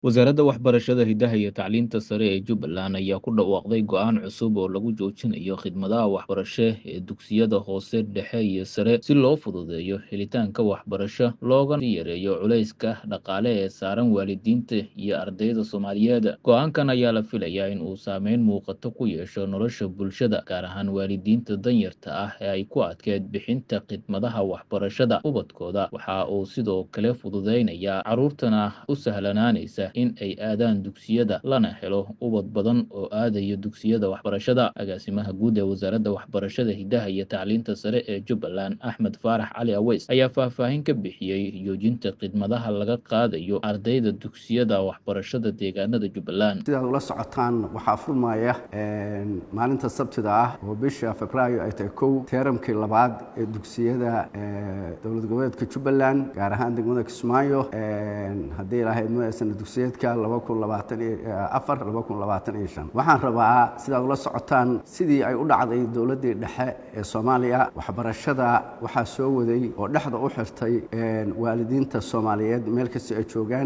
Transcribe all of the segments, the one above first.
Wasaaradda Waxbarashada, Hidaha iyo Tacliinta Sare ee Jubbaland ayaa ku dhawaaqday go'aan cusub oo lagu joojinayo khidmadaha waxbarasho ee dugsiyada hoose, dhexe iyo sare si loo fududeeyo helitaanka waxbarasho loogana yareeyo culayska dhaqaale ee saaran waalidiinta iyo ardayda Soomaaliyeed. Go'aankan ayaa la filayaa in uu saameyn muuqata ku yeesho nolosha bulshada, gaar ahaan waalidiinta danyarta ah ee ay ku adkeyd bixinta khidmadaha waxbarashada ubadkooda. Waxa uu sidoo kale fududeynayaa carruurtana u sahlanaanaysa in ay aadaan dugsiyada, lana helo ubad badan oo aadaya dugsiyada waxbarashada. Agaasimaha guud ee Wasaaradda Waxbarashada, Hidaha iyo Tacliinta Sare ee Jubbaland, Axmed Faarax Cali Aweys, ayaa faahfaahin ka bixiyey joojinta khidmadaha laga qaadayo ardayda dugsiyada waxbarashada deegaanada Jubbaland. sidaad ula socotaan waxaa furmaya maalinta sabtida ah oo bisha febraayo ay tahay kow teeramkii labaad ee dugsiyada dowlad goboleedka jubbaland gaar ahaan degmada kismaayo haddii ilaahay ma sana dugsiyeedka laba kun labaatan iyo afar laba kun labaatan iyo shan waxaan rabaa sidaad ula socotaan sidii ay u dhacday dowladdii dhexe ee soomaaliya waxbarashada waxaa soo waday oo dhexda u xirtay waalidiinta soomaaliyeed meel kasta ay joogaan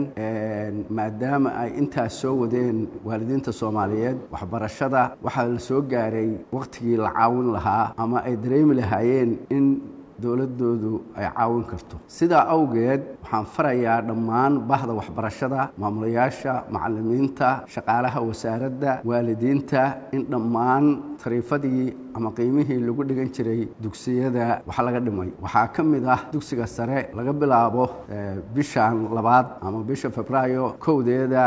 maadaama ay intaas soo wadeen waalidiinta soomaaliyeed waxbarashada waxaa la soo gaaray wakhtigii la caawin lahaa ama ay dareemi lahaayeen in dowladdoodu ay caawin karto sidaa awgeed waxaan farayaa dhammaan bahda waxbarashada maamulayaasha macallimiinta shaqaalaha wasaaradda waalidiinta in dhammaan tariifadii ama qiimihii lagu dhigan jiray dugsiyada wax laga dhimay waxaa ka mid ah dugsiga sare laga bilaabo bishan labaad ama bisha febraayo kowdeeda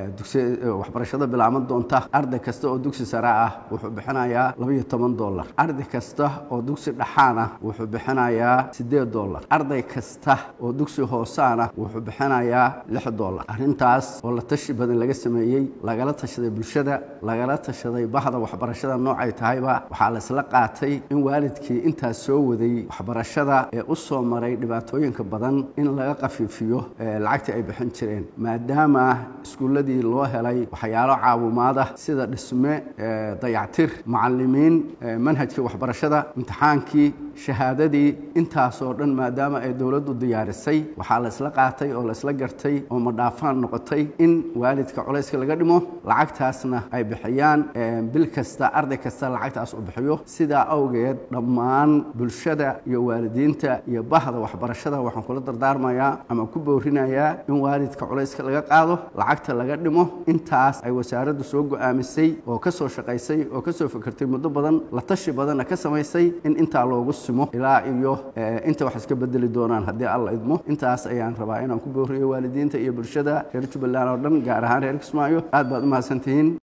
waxbarashada bilaaban doonta arday kasta oo dugsi sare ah wuxuu bixinayaa labaiyo toban dollar arday kasta oo dugsi dhaxaan ah wuxuu bixinayaa siddeed dollar arday kasta oo dugsi hoosaana wuxuu bixinayaa lix dollar arrintaas oo la tashi badan laga sameeyey lagala tashaday bulshada lagala tashaday bahda waxbarashada noocay tahayba waxaa la isla qaatay in waalidkii intaas soo waday waxbarashada ee u soo maray dhibaatooyinka badan in laga qafiifiyo lacagtii ay bixin jireen maadaama iskuulladii loo helay waxyaalo caawimaad ah sida dhisme dayactir macallimiin manhajkii waxbarashada imtixaankii shahaadadii intaasoo dhan maadaama ay dowladdu diyaarisay waxaa la isla qaatay oo la isla gartay oo madhaafaan noqotay in waalidka culayska laga dhimo lacagtaasna ay bixiyaan bil kasta arday kasta lacagtaas u bixiyo sidaa awgeed dhammaan bulshada iyo waalidiinta iyo bahda waxbarashada waxaan kula dardaarmayaa ama ku boorinayaa in waalidka culayska laga qaado lacagta laga dhimo intaas ay wasaaraddu soo go'aamisay oo ka soo shaqaysay oo ka soo fikirtay muddo badan la tashi badanna ka samaysay in intaa loogu simo ilaa iyo inta wax iska bedeli doonaan haddii alla idmo intaas ayaan rabaa inaan ku booriyo waalidiinta iyo bulshada reer jubbaland oo dhan gaar ahaan reer kismaayo aad baad u mahadsantihiin